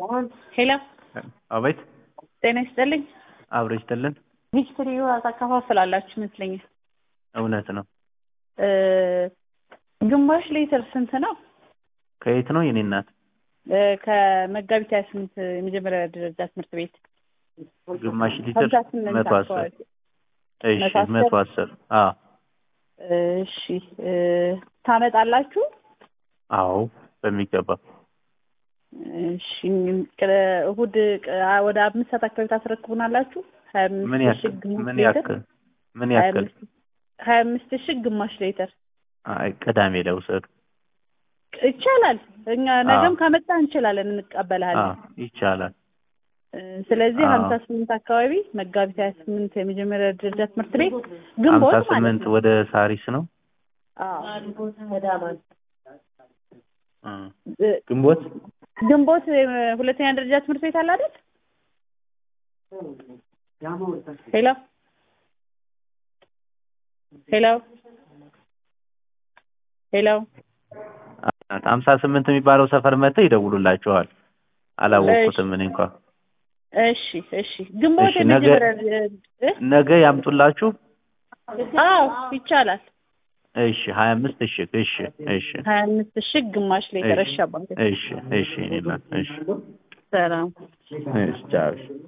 ሄሎ አቤት ጤና ይስጥልኝ። አብሮ ይስጥልን። ሂስትሪ ታከፋፍላላችሁ ይመስለኛል። እውነት ነው። እ ግማሽ ሊትር ስንት ነው? ከየት ነው የኔ እናት? እ ከመጋቢት ሀያ ስምንት የመጀመሪያ ደረጃ ትምህርት ቤት ግማሽ ሊትር ሀምሳ ስምንት መቶ አስር አካባቢ። እሺ መቶ አስር? መቶ አስር አዎ እሺ እ ታመጣላችሁ? አዎ በሚገባ እሺ ቅረ- እሑድ ቅ- ወደ አምስት ሰዓት አካባቢ ታስረክቡናላችሁ? ሀያ አምስት ምን ሺህ ያክል ግማሽ ምን ሊትር? ያክል ምን ሀያ ያክል አምስት ሀያ አምስት ሺህ ግማሽ ሊትር አይ ቅዳሜ ለውሰዱ ይቻላል። እኛ ነገም አዎ። ካመጣ እንችላለን፣ እንቀበልሃለን። አዎ ይቻላል እ ስለዚህ አዎ። ሀምሳ ስምንት አካባቢ መጋቢት ሀያ ስምንት የመጀመሪያ ደረጃ ትምህርት ቤት ሀምሳ ግንቦት ማለት ስምንት ነው። ወደ ሳሪስ ነው አዎ እ እ ግንቦት ግንቦት እ ሁለተኛ ደረጃ ትምህርት ቤት አለ አይደል? ሄሎ ሄሎ ሄሎ ሀምሳ ስምንት የሚባለው ሰፈር መጥተው ይደውሉላችኋል። አላወቅኩትም እኔ እንኳ እሺ እሺ ግንቦት እሺ፣ ነገ- የመጀመሪያ እ ነገ ያምጡላችሁ። አዎ ይቻላል። እሺ ሀያ አምስት እሺ እሺ እሺ ሀያ አምስት ሺህ ግማሽ ሊትር እሺ እሺ አባቴ እሺ እሺ እኔ እናት እሺ ሰላም እሺ ቻው እሺ